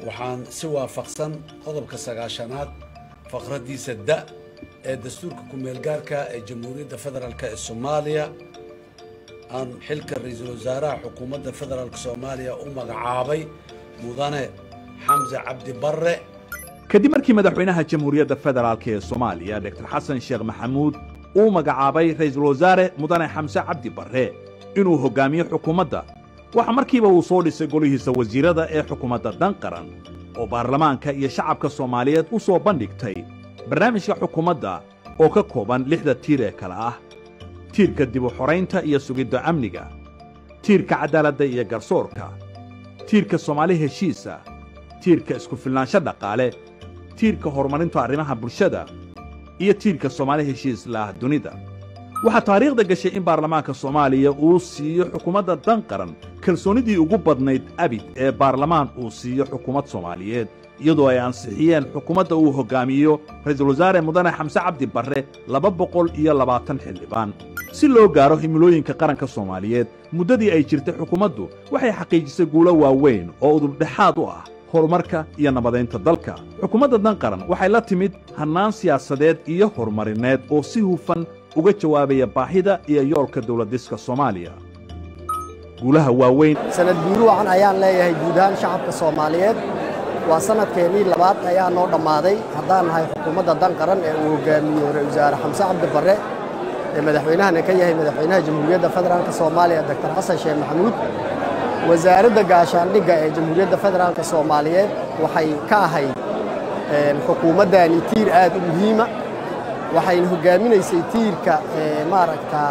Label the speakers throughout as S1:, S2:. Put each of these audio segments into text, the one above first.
S1: waxaan si waafaqsan qodobka sagaashanaad faqraddiisa da ee dastuurka ku-meelgaarka ee jamhuuriyadda federaalk ee soomaaliya aan xilka ra-iisul wasaaraha xukuumadda federaalk soomaaliya u magacaabay mudane xamse cabdi barre
S2: kadib markii madaxweynaha jamhuuriyadda federaalk ee soomaaliya dogtor xasan sheekh maxamuud uu magacaabay ra'iisul wasaare mudane xamse cabdi barre inuu hoggaamiyo xukuumadda waxa markiiba uu soo dhisay golihiisa wasiirrada ee xukuumadda dan qaran oo baarlamaanka iyo shacabka soomaaliyeed u soo bandhigtay barnaamijka xukuumadda oo ka kooban lixda tiir ee kale ah tiirka dib u xoraynta iyo sugidda amniga tiirka caddaaladda iyo garsoorka tiirka soomaali heshiisa tiirka isku-filnaansho dhaqaale tiirka horumarinta arrimaha bulshada iyo tiirka soomaali heshiis laah dunida waxaa taariikhda gashay in baarlamaanka soomaaliya uu siiyo xukuumadda dan qaran kalsoonnidii ugu badnayd abid ee baarlamaan uu siiyo xukuumad soomaaliyeed iyadoo ay ansixiyeen xukuumadda uu hoggaamiyo ra'iisul wasaare mudane xamse cabdi barre laba boqol iyo labaatan xildhibaan si loo gaaro himilooyinka qaranka soomaaliyeed muddadii ay jirtay xukuumaddu waxay xaqiijisay guulo waaweyn oo udubdhexaad u ah horumarka iyo nabadaynta dalka xukuumadda dan qaran waxay la timid hannaan siyaasadeed iyo horumarineed oo si hufan uga jawaabaya baahida iyo yoolka dawladdiska soomaaliya guulaha waaweyn
S3: sanad guuru wacan ayaan leeyahay guud ahaan shacabka soomaaliyeed waa sanadkeennii labaad ayaa noo dhammaaday haddaan nahay xukuumadda dan qaran ee uu hoggaamiyo ra-isul wasaare xamse cabdi barre ee madaxweynahana ka yahay madaxweynaha jamhuuriyadda federaalk soomaaliya doctor xasan sheekh maxamuud wasaaradda gaashaandhigga ee jamhuuriyadda federaalk soomaaliyeed waxay ka ahayd xukuumaddani tiir aad u muhiima waxayna hoggaaminaysay tiirka maaragtaa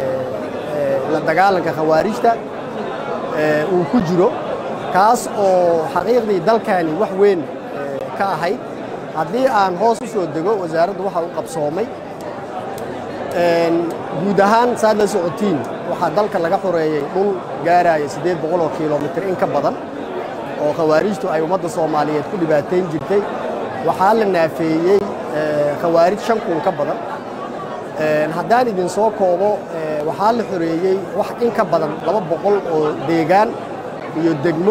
S3: la dagaalanka khawaarijta uu ku jiro kaas oo xaqiiqdii dalkani wax weyn ka ahayd haddii aan hoos u soo dego wasaaraddu waxa u qabsoomay guud ahaan saad la socotiin waxaa dalka laga xoreeyey dhul gaaraya siddeed boqol oo kilomitir in ka badan oo khawaarijtu ay ummadda soomaaliyeed ku dhibaatayn jirtay waxaa la naafeeyey khawaarij shan kun ka badan haddaan idin soo koobo waxaa la xoreeyey wax in ka badan laba boqol oo deegaan iyo degmo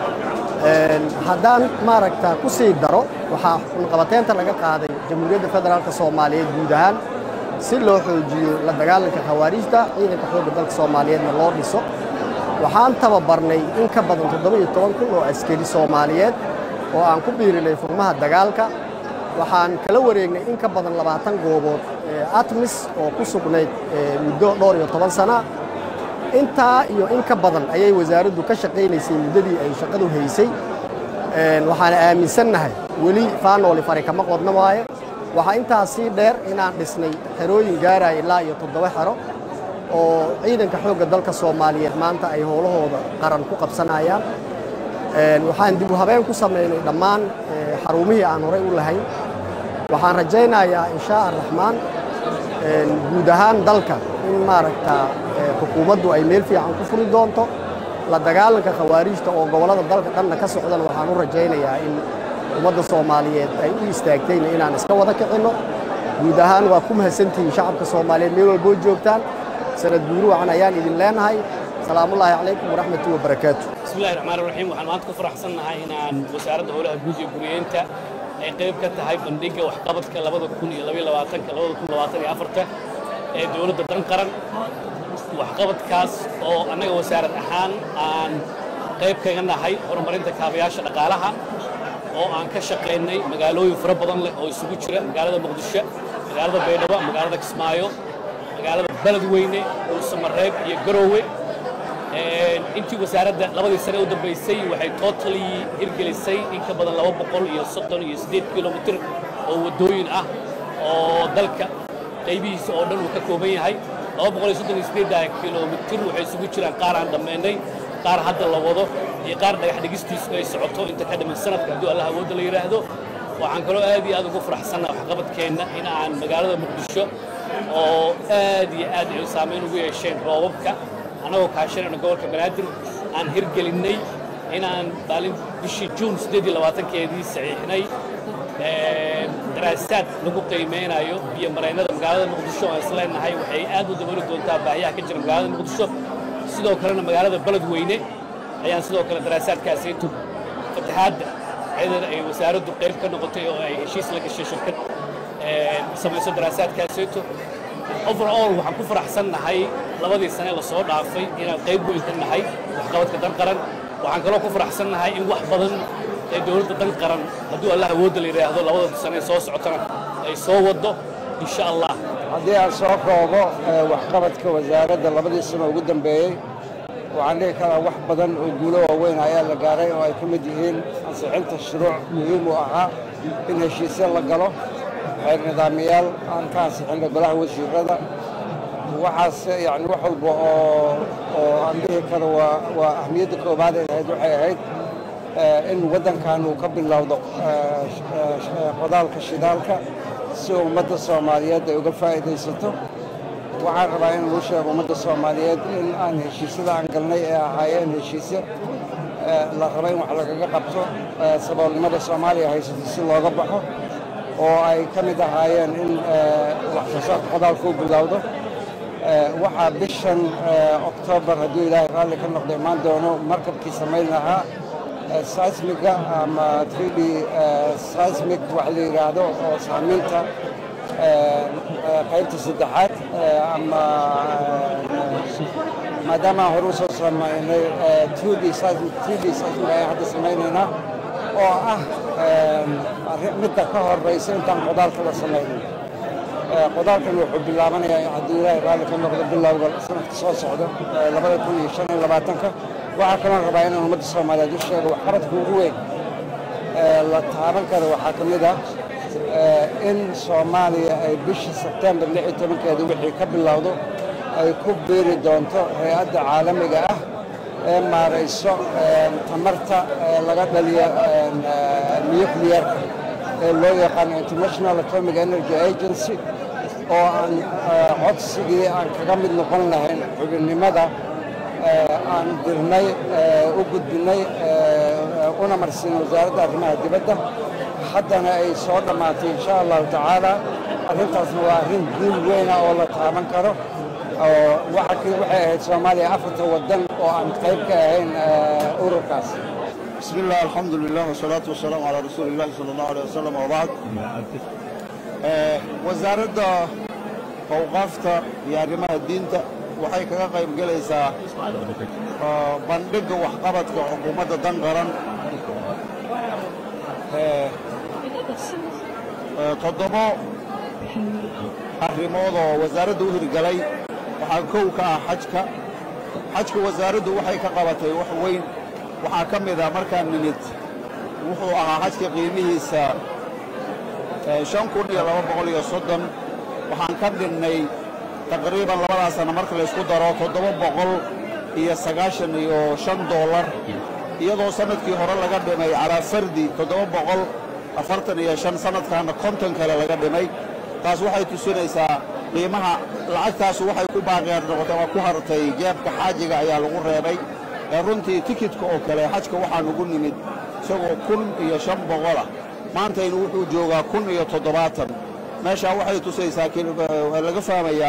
S3: haddaan maaragta ku sii daro waxaa xunqabateynta laga qaaday jamhuuriyadda federaalk soomaaliyeed guud ahaan si loo xoojiyo la dagaalanka khawaarijta ciidanka xoogga dalka soomaaliyeedna loo dhiso waxaan tababarnay in ka badan toddoba iyo toban kun oo askari soomaaliyeed oo aan ku biirinay furmaha dagaalka waxaan kala wareegnay in ka badan labaatan goobood atmis oo ku sugnayd muddo dhowr iyo toban sana intaa iyo in ka badan ayay wasaaraddu ka shaqaynaysay muddadii ay shaqadu haysay waxaana aaminsannahay weli faanooli fari kama qodna waaye waxaa intaas sii dheer inaan dhisnay xerooyin gaaraya ilaa iyo toddoba xero oo ciidanka xoogga dalka soomaaliyeed maanta ay howlahooda qaran ku qabsanayaan waxaan dib u habeen ku samaynay dhammaan xarumihii aan horey u lahayn waxaan rajaynayaa inshaa araxmaan guud ahaan dalka in maaragtaa xukuumaddu ay meel fiican ku furi doonto la dagaalanka khawaarijta oo gobollada dalka dhanna ka socdana waxaan u rajaynayaa in ummadda soomaaliyeed ay u istaagtayna inaan iska wada kicinno guud ahaan waa ku mahadsantihiin shacabka soomaaliyeed meel walboo joogtaan sanad guuru wacan ayaan idin leenahay salaamullaahi calaykum waraxmatuhi wabarakaatu
S4: bismillahi raxmaan raxiim waxaan maanta ku faraxsannahay inaan wasaaradda howlaha guud iyo guriyeynta ay qayb ka tahay bandhigga waxqabadka labada kun iyo labaiyo labaatanka labada kun labaatan iyo afarta ee dowladda dan qaran waxqabadkaas oo annaga wasaarad ahaan aan qayb kaga nahay horumarinta kaabayaasha dhaqaalaha oo aan ka shaqaynay magaalooyin fara badan leh oo isugu jira magaalada muqdisho magaalada baydhabo magaalada kismaayo magaalada beledweyne dhuusamareeb iyo garoowe intii wasaaradda labadii sane u dambaysay waxay totally hirgelisay in ka badan laba boqol iyo soddon iyo siddeed kilomitir oo waddooyin ah oo dalka qaybihiisa oo dhan uu ka kooban yahay laba boqol iyo soddon iyo siddeedda kilomitir waxay isugu jiraan qaar aan dhammaynay qaar hadda la wado iyo qaar dhagax dhigistiisu ay socoto inta ka dhiman sanadka hadduu allah awoodda la yidhaahdo waxaan kaloo aad iyo aad ugu faraxsannaha waxqabadkeenna in aan magaalada muqdisho oo aad iyo aad ay saamayn ugu yeesheen roobabka annagoo kaashanayno gobolka banaadir aan hirgelinnay inaan maalin bishii juun siddeed iyo labaatankeedii saxiixnay daraasaad lagu qiimeynayo iyo maraynada magaalada muqdisho aan isleenahay waxay aad u dabooli doontaa baahiyaha ka jira magaalada muqdisho sidoo kalena magaalada beledweyne ayaan sidoo kale daraasaadkaasi fataxaadda iyadana ay wasaaraddu qayb ka noqotay oo ay heshiis la gashay shirkad samayso daraasaadkaaseeto overall waxaan ku faraxsannahay labadii sane lasoo dhaafay inaan qayb weyn ka nahay waxqabadka dan qaran waxaan kaloo ku faraxsannahay in wax badan ee dowladda dan qaran hadduu allah awoodda la yidhaahdo labada sane soo socotana ay soo waddo insha allah
S5: haddii aan soo koobo waxqabadka wasaaradda labadii sano ugu dambeeyey waxaan dhihi karaa wax badan oo guulo waaweyn ayaa la gaaray oo ay ka mid yihiin ansixinta shuruuc muhiim u ahaa in heshiisyo la galo xeer nidaamiyaal aan ka ansixinna golaha wasiirada waxaas yani wax walba oo oo aan dhihi karo waa waa ahmiyadda koobaad ay ahayd waxay ahayd in waddankan uu ka bilowdo qodaalka shidaalka si ummadda soomaaliyeed ay uga faa'iidaysato waxaan rabaa in lagu sheego ummadda soomaaliyeed in aan heshiisyada aan galnay ee ahaayeen heshiisyo la raba in wax lagaga qabto saboolnimada soomaaliya haysato si looga baxo oo ay ka mid ahaayeen in wax soo saarka qodaalka u bilowdo waxaa bishan oktoobar hadduu ilaahay raalli ka noqdo imaan doono markabkii samayn lahaa seismiga ama 3d seismic wax la yidhaahdo oo saamaynta qaybta saddexaad ama maadaama aan hore usoo samaynay 2d seismic 3d seismic ayaan hadda samaynaynaa oo ah midda ka horeysa intaan qodaalka la samaynin qodaalkan wuxuu bilaabanayaa hadduu ilaahay raalli ka noqdo bilowga sanadka soo socda labada kun iyo shan iyo labaatanka waxaa kaloo rabaa inaan ummadda soomaaliyeed u sheego waxqabadka ugu weyn la taaban karo waxaa ka mid ah in soomaaliya ay bishii sebtembar lix iyo tobankeeda wixii ka bilowdo ay ku biiri doonto hay-adda caalamiga ah ee maarayso tamarta laga dhaliyo nucliyarka ee loo yaqaano international atomic energy agency oo aan codsigii aan kaga mid noqon lahayn xubinnimada aan dirnay u gudbinay una marsin wasaaradda arrimaha dibadda haddana ay soo dhammaatay insha allahu tacaala arrintaasna waa arrin guul weyna oo la taaban karo oo waxay ahayd soomaaliya afarta waddan oo aan qayb ka ahayn ururkaas
S6: بسم الله الحمد لله والصلاة والسلام على رسول الله صلى الله عليه وسلم وبعد wasaaradda awqaafta iyo arrimaha diinta waxay kaga qayb gelaysaa bandhigga waxqabadka xukuumadda dan qaran toddobo arrimood oo wasaaradda u hirgalay waxaa kow ka ah xajka xajka wasaaraddu waxay ka qabatay wax weyn waxaa ka mid ah markaan nimid wuxuu ahaa xajka qiimihiisa shan kun iyo laba boqol iyo soddon waxaan ka dhinnay taqriiban labadaas sana marka laysku daro toddoba boqol iyo sagaashan iyo shan doolar iyadoo sannadkii hore laga dhimay calaa fardi toddoba boqol afartan iyo shan sannadkaana konton kale laga dhimay taas waxay tusinaysaa qiimaha lacagtaasu waxay ku baaqeen noqotay waa ku hartay jeebka xaajiga ayaa lagu reebay ee runtii tikidka oo kale xajka waxaa nugu nimid isagoo kun iyo shan boqolah maantaynu wuxuu joogaa kun iyo toddobaatan meeshaa waxay tusaysaa laga fahmayaa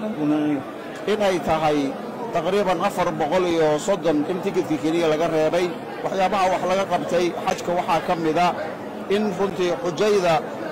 S6: inay tahay taqriiban afar boqol iyo soddon in tikidka keliya laga reebay waxyaabaha wax laga qabtay xajka waxaa ka mida in runtii xujayda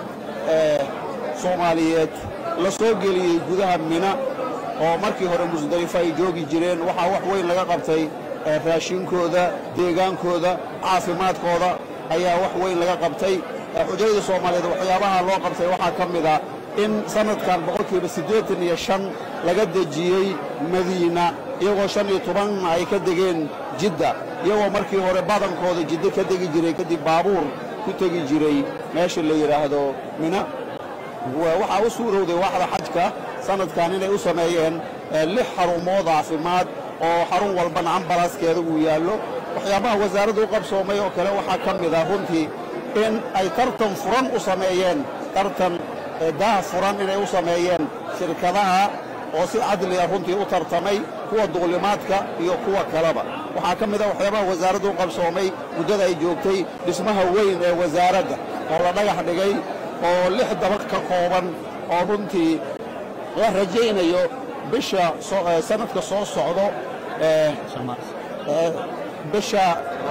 S6: soomaaliyeed la soo geliyey gudaha mina oo markii hore musdalifo ay joogi jireen waxaa wax weyn laga qabtay raashinkooda deegaankooda caafimaadkooda ayaa wax weyn laga qabtay xujayda soomaaliyeed waxyaabaha loo qabtay waxaa ka mid a in sannadkan boqolkiiba siddeetan iyo shan laga dejiyey madiina iyagoo shan iyo tobanna ay ka degeen jidda iyagoo markii hore badankooda jiddo ka degi jiray kadib baabuur ku tegi jiray meesha la yidhaahdo mina waxaa u suurowday waaxda xajka sannadkan inay u sameeyeen lix xarumood caafimaad oo xarun walbana ambalaskeeda uu yaallo waxyaabaha wasaaradda u qabsoomay oo kale waxaa ka mid ah runtii in ay tartan furan u sameeyeen tartan daah furan inay u sameeyeen shirkadaha oo si cadliga runtii u tartamay kuwa duulimaadka iyo kuwa kaleba waxaa ka mid ah waxyaabaha wasaaradda u qabsoomay muddada ay joogtay dhismaha weyn ee wasaaradda oo la dhagax dhigay oo lix dabaq ka kooban oo runtii la rajaynayo bisha sannadka soo socdo bisha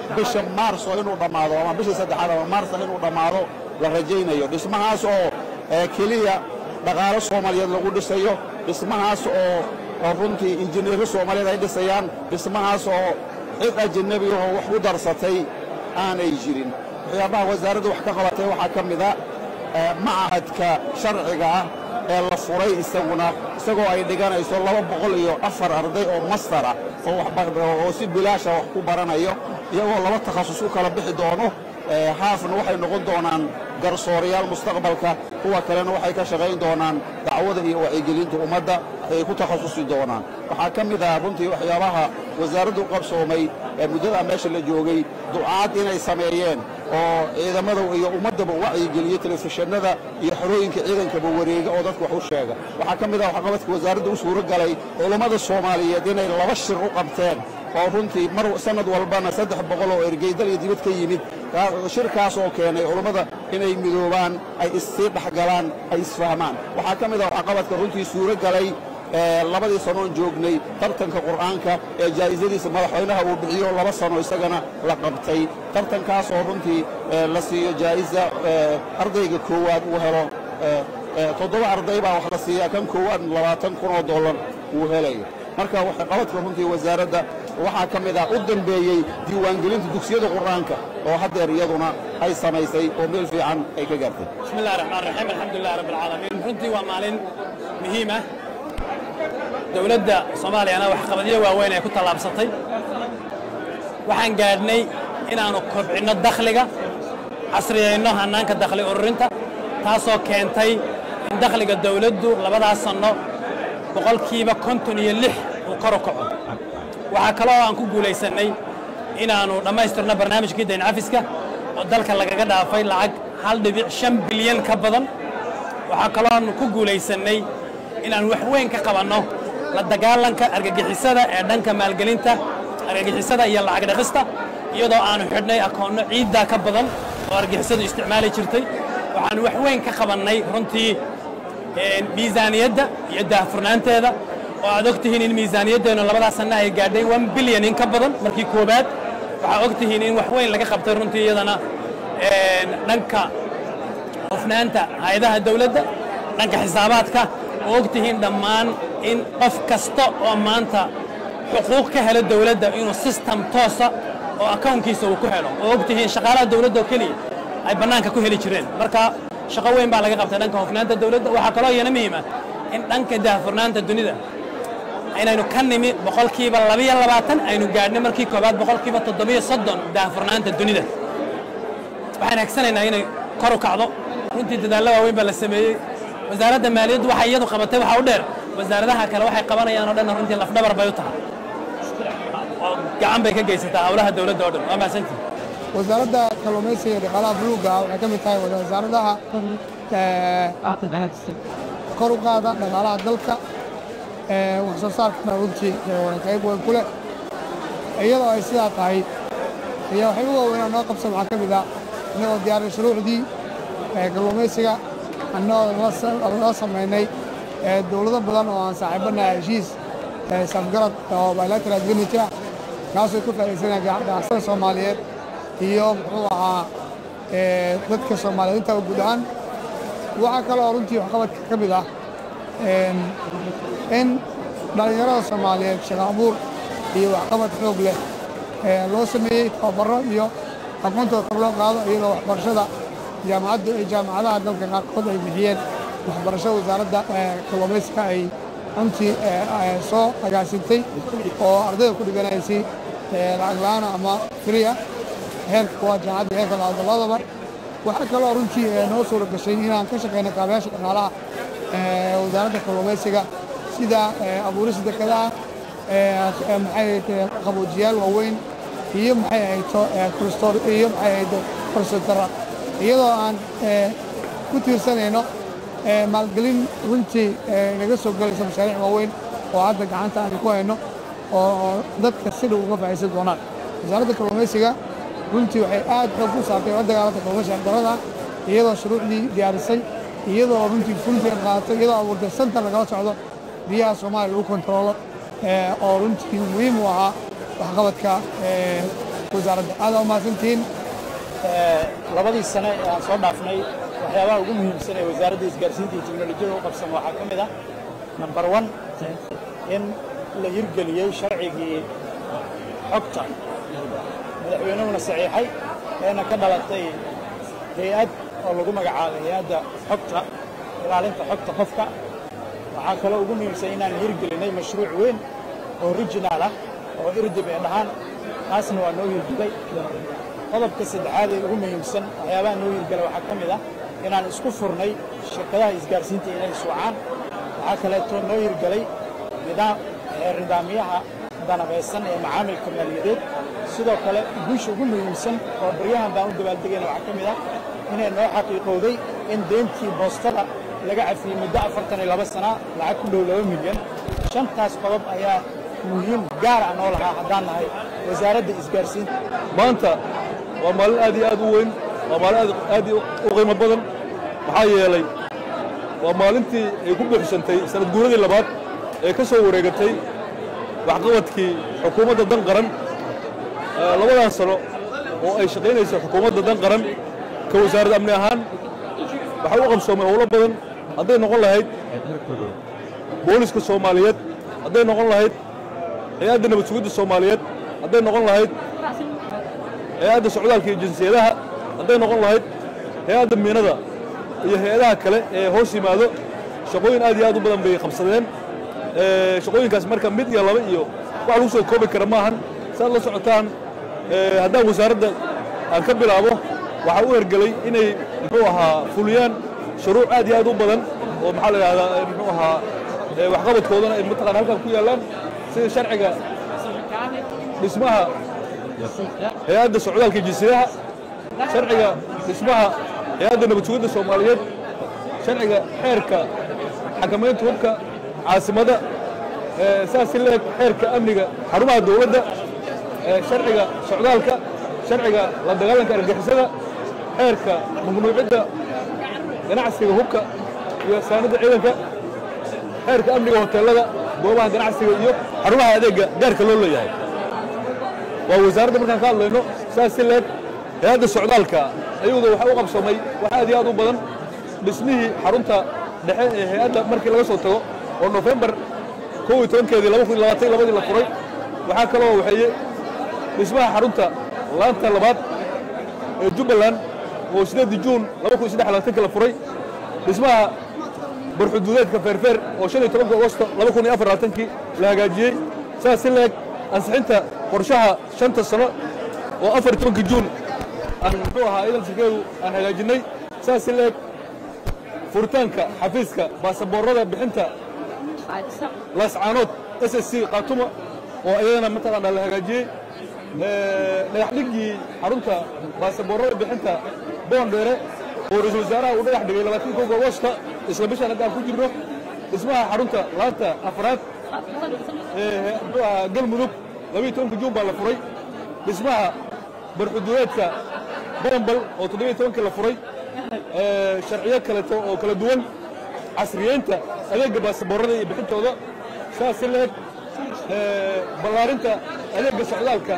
S6: bisha maarso inuu dhammaado ama bisha saddexaad ama maarsa inuu dhammaado la rajaynayo dhismahaas oo keliya dhaqaalo soomaaliyeed lagu dhisayo dhismahaas oo runtii injineero soomaaliyeed ay dhisayaan dhismahaas oo cid ajanabi oo wax u darsatay aanay jirin waxyaabaha wasaaradda wax ka qabatay waxaa ka mid a macahadka sharciga ah ee la furay isaguna isagoo ay dhiganayso laba boqol iyo afar arday oo mastara oo si bilaasha wax ku baranayo iyagoo laba takhasus u kala bixi doono haafna waxay noqon doonaan garsoorayaal mustaqbalka kuwa kalena waxay ka shaqayn doonaan dacwada iyo wacyigelinta ummadda ayay ku takhasusi doonaan waxaa ka mid ah runtii waxyaabaha wasaaraddu qabsoomay ee muddada meesha la joogay ducaad inay sameeyeen oo ciidamada iyo ummaddaba wacyigeliyo telefishinada iyo xorooyinka ciidankaba wareega oo dadka wax u sheega waxaa ka mid ah waxqabadka wasaaradda u suuro galay culummada soomaaliyeed inay laba shir u qabteen oo runtii mar sanad walbana saddex boqol oo ergeydal iyo dibad ka yimid shirkaas oo keenay culummada inay midoobaan ay issii dhexgalaan ay isfahmaan waxaa ka mid ah waxqabadka runtii suuro galay labadii sanoon joognay tartanka qur'aanka ee jaa'isadiisa madaxweynaha uu bixiyo laba sano isagana la qabtay tartankaas oo runtii la siiyo jaa'isa ardayga koowaad uu helo toddoba arday baa wax la siiyaa kan koowaad labaatan kun oo dollar uu helayo marka waxqabadka runtii wasaaradda waxaa ka mid ah u dambeeyey diiwaangelinta dugsiyada qur'aanka oo haddeer iyaduna ay samaysay oo meel fiican ay ka gaartay
S4: bismi illahi raxmaan raxiim alxamdulilah rabbi alcaalamiin runtii waa maalin muhiim ah dowladda soomaaliyana waxqabadyo waaweyn ay ku tallaabsatay waxaan gaadhnay inaannu kobcinno dakhliga casriyayno hannaanka dakhli ururinta taasoo keentay in dakhliga dawladdu labadaas sanno boqolkiiba konton iyo lix uu kor u kaco waxaa kaloo aan ku guulaysannay inaannu dhammaystirno barnaamijkii dayn cafiska oo dalka lagaga dhaafay lacag hal dhibic shan bilyan ka badan waxaa kaloo aanu ku guulaysannay inaan wax weyn ka qabanno la dagaalanka argagixisada ee dhanka maalgelinta argagixisada iyo lacag dhaqista iyadoo aanu xidhnay akoonno ciiddaa ka badan oo argagixisadu isticmaali jirtay waxaanu wax weyn ka qabannay runtii miisaaniyadda iyo daahfurnaanteeda oo aad og tihiin in miisaaniyaddeennu labadaas sanna ay gaadhay one bilyan in ka badan markii koowaad waxaa og tihiin in wax weyn laga qabtay runtii iyadana dhanka hufnaanta hay-adaha dawladda dhanka xisaabaadka oo og tihiin dhammaan in qof kasta oo maanta xuquuq ka helo dawladda inuu sistem toosa oo akawnkiisa uu ku helo oo og tihiin shaqaalaha dawladda oo keliya ay bannaanka ku heli jireen marka shaqo weyn baa laga qabtay dhanka hufnaanta dawladda waxaa kaloo iyana muhiima in dhanka daahfurnaanta dunida inaynu ka nimi boqolkiiba labiyo labaatan aynu gaadhnay markii koowaad boqolkiiba toddobiyo soddon daahfurnaanta dunida waxaan hagsanaynaa inay kor u kacdo runtii dadaallo waaweyn baa la sameeyey wasaaradda maaliyaddu waxay iyadu qabatay waxaa u dheer wasaaradaha kale waxay qabanayaan oo dhan runtii lafdhabar bay u tahay oo gacan bay ka geysataa howlaha dawladda oo dhan waa mahadsantihi
S7: wasaaradda kalluumaysiga iyo dhaqaalaha buluugga waxay ka mid tahay wasaaradaha kor u qaada dhaqaalaha dalka wax soo saarkana runtii qayb weyn ku leh iyadoo ay sidaa tahay ayaa waxay u waaweynaa noo qabsan waxaa ka mid ah innagoo diyaaray shuruucdii kalluumaysiga annagoo la samaynay dowlado badan oo aan saaxiibanaha heshiis safgarad oo bilateral agreement ah kaasoo ku faa'iidaysanaya ganacsatada soomaaliyeed iyo muxuu ahaa dadka soomaaliyeed intaba guud ahaan waxaa kaloo runtii waxqabadka ka mid ah in dhallinyarada soomaaliyeed shaqo abuur iyo waxqabad xoog leh loo sameeyey tababaro iyo aqoontooda kor loo qaado iyadoo waxbarashada jaamacaddu ay jaamacadaha dalka qaarkood ay bixiyeen waxbarashada wasaaradda kalluumaysiga ay runtii soo agaasintay oo ardayda ku dhiganaysay lacag la'aana ama firiya heerka kuwaad jaamacadda heerka labaad labadaba waxaa kaloo runtii noo suura gashay inaan ka shaqayno kaabayaasha dhaqaalaha wasaaradda kalluumaysiga sida abuurista dekedaha maxay qaboojiyaal waaweyn iyo maxay ahayto kristor iyo maxay ahayto korsotara iyadoo aan ku tiirsanayno maalgelin runtii naga soo gelaysa mashaariic waaweyn oo hadda gacanta aan ku hayno oo dadka si dhow uga faa'iidsan doonaan wasaaradda kalluumaysiga runtii waxay aad xoog u saartay la dagaalanta kalluumaysiga darada iyadoo shuruucdii diyaarisay iyadoo runtii fulfigan qaadatay iyadoo abuurtay santar lagala socdo biyaha soomaaliya lagu kontaroolo oo runtii muhiim u ahaa waxqabadka wasaaradda aadaa umahadsantihiin
S8: labadii sane ee aan soo dhaafnay waxyaabaha ugu muhiimsan ee wasaaradda isgaarsiinta iyo teknolojiyada u qabsan waxaa ka mid ah number one in la hirgeliyey sharcigii xogta madaxweynuhuna saxiixay eena ka dhalatay hay-ad oo lagu magacaabay hay-adda xogta ilaalinta xogta qofka waxaa kaloo ugu muhiimsan inaan hirgelinay mashruuc weyn oo original ah oo irdib ee dhahaan taasna waa noo hirgelay qodobka saddexaad ee ugu muhiimsan waxyaabaha noo hirgala waxaa ka mid ah inaan isku furnay shirkadaha isgaarsiinta inay suucaan waxaa kaleetoo noo hirgelay nidaamyaha danabaysan ee macaamilka maaliyadeed sidoo kale guusha ugu muhiimsan oo baryahan baan u dabaaldegayna waxaa ka mid ah inay noo xaqiiqowday in deentii boostada laga cafiyey muddo afartan iyo laba sana lacag ku dhow laba milyan shantaas qodob ayaa muhiim gaar ah noo lahaa haddaan nahay wasaaradda isgaarsiinta
S9: maanta waa maalin aad iyo aad u weyn waa maalin aad aad u qiimo badan maxaa yeelay waa maalintii ay ku buuxsantay sanad guuradii labaad ee ka soo wareegatay waxqabadkii xukuumadda dan qaran labadan sano oo ay shaqaynayso xukuumadda dan qaran ka wasaaradda amni ahaan waxaa u qabsoomay howlo badan hadday noqon lahayd booliska soomaaliyeed hadday noqon lahayd hay-adda nabad sugidda soomaaliyeed hadday noqon lahayd hay-adda socdaalka iyo jinsiyadaha hadday noqon lahayd hay-adda miinada iyo hay-adaha kale ee hoos yimaado shaqooyin aad iyo aad u badan bay qabsadeen shaqooyinkaas marka mid iyo laba iyo wax lagu soo koobi kara maahan saad la socotaan haddaan wasaaradda aan ka bilaabo waxaa u hergelay inay muxuu ahaa fuliyaan shuruuc aad iyo aad u badan oo maxaa la yidhahdaa muxuu ahaa waxqabadkoodana ay mataqaan halkan ku yaallaan sida sharciga dhismaha hay-adda socdaalka jinsiyadaha sharciga dhismaha hay-adda nabad sugidda soomaaliyeed sharciga xeerka xakamaynta hubka caasimada saas si leeg xeerka amniga xarumaha dowladda sharciga socdaalka sharciga la dagaalanka argagixisada xeerka mamnuucidda ganacsiga hubka iyo saanadda ciidanka xeerka amniga hoteelada goobaha ganacsiga iyo xarumaha adeegga gaarka loo leeyahay waa wasaaradda markaan ka hadlayno saas si leeg hay-adda socdaalka ayuda waxaa u qabsamay wax aad iyo aad u badan dhismihii xarunta dhexe ee hay-adda markii laga soo tago oo nofembar kow iyo tobankeedii laba kun iyo labaatan labadii la furay waxaa kaloo waxeeye dhismaha xarunta laanta labaad ee jubbaland oo sideedii juun laba kun iyo saddex labaatanka la furay dhismaha barxuduudeedka feerfeer oo shan iyo tobanka agosto laba kun iyo afar labaatankii la hagaajiyey saas si leeg ansixinta qorshaha shanta sano oo afar iyo tobanka juun aan muxuu ahaa idan sirkeedu aan hagaajinnay saas si leeg furitaanka xafiiska baasaboorada bixinta laascaanood s s c khaatuma oo iyadana mataqaanaa la hagaajiyey dhagax dhigii xarunta baasaboorada bixinta boondheere oo ra-iisul wasaaraha uu dhagax dhigay labaatanka kowga agosta isla bishaan hadda aan ku jirno dhismaha xarunta laanta afraad ee muxuu ahaa galmudug labiiyo tobanka juun baa la furay dhismaha barxuduudeedka barambal oo toddobiyo tobankii la furay sharciyo kaleeto oo kala duwan casriyeynta adeegga baasaboorada iyo bixintooda saas si leeg ballaarinta adeegga socdaalka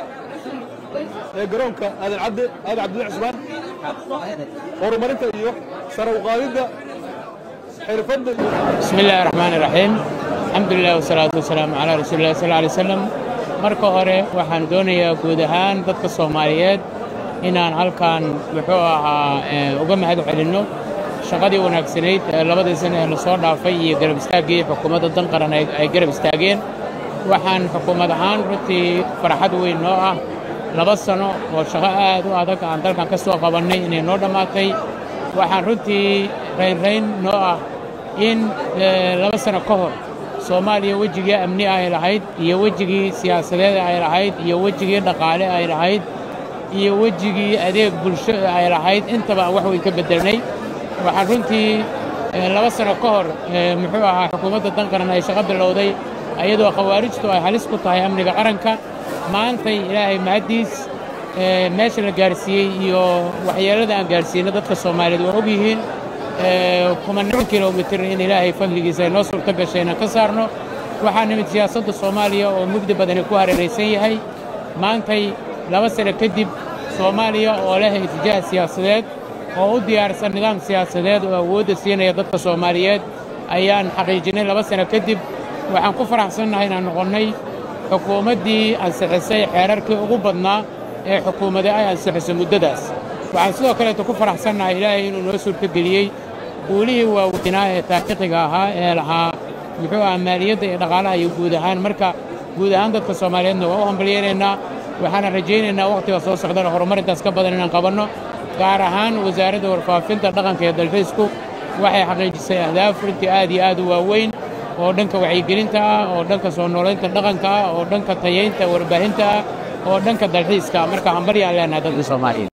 S9: ee garoonka aadan cabde aadan cabdilla cusmaan horumarinta iyo sare u qaadidda xirfadda
S10: بسم الله الرحمن الرحيم الحمد لله والصلاة والسلام على رسول الله صلى الله عليه وسلم marka hore waxaan doonayaa guud ahaan dadka soomaaliyeed inaan halkan muxuu ahaa uga mahad celinno shaqadii wanaagsanayd ee labadii sane ee lasoo dhaafay iyo garab istaaggii xukuumadda dan qaran ay garab istaageen waxaan xukuumad ahaan runtii farxad weyn noo ah laba sano oo shaqo aad u adag aan dalkan ka soo qabannay inay noo dhammaatay waxaan runtii raynrayn noo ah in laba sano ka hor soomaaliya wejigii amni ay lahayd iyo wejigii siyaasadeed ay lahayd iyo wejigii dhaqaale ay lahayd iyo wejigii adeeg bulsho ay lahayd intaba wax way ka beddelnay waxaan runtii laba sano ka hor muxuu ahaa xukuumadda dan qaran ay shaqo bilowday ayadoo khawaarijtu ay halis ku tahay amniga qaranka maantay ilaahay mahaddiis meesha la gaarsiiyey iyo waxyeellada aan gaarsiino dadka soomaaliyeed waa og yihiin kumanaan kilomitir in ilaahay fadligiisa ay noo suurto gashay inaan ka saarno waxaa nimid siyaasadda soomaaliya oo mugdi badani ku hareeraysan yahay maantay laba sano kadib soomaaliya oo leh itijaah siyaasadeed oo u diyaarsan nidaam siyaasadeed oo awoodda siinaya dadka soomaaliyeed ayaan xaqiijinnay laba sano kadib waxaan ku faraxsannahay inaan noqonnay xukuumaddii ansixisay xeerarkii ugu badnaa ee xukuumadda ay ansixisay muddadaas waxaan sidoo kaleeto ku faraxsannahay ilaahay inuu noo suurtogeliyey guulihii waaweynaa ee taariikhiga ahaa ee lahaa muxuu aha maaliyadda iyo dhaqaalaha iyo guud ahaan marka guud ahaan dadka soomaaliyeedna waa u hambalyaynaynaa waxaana rajaynaynaa wakhtiga soo socdana horumar intaas ka badan inaan qabanno gaar ahaan wasaaradda warfaafinta dhaqanka iyo dalxiisku waxay xaqiijisay ahdaaf runtii aad iyo aad u waaweyn oo dhanka wacyigelinta ah oo dhanka soo noolaynta dhaqanka ah oo dhanka tayaynta warbaahinta ah oo dhanka dalxiiska marka hambalyaan leenahay dadka soomaaliyeed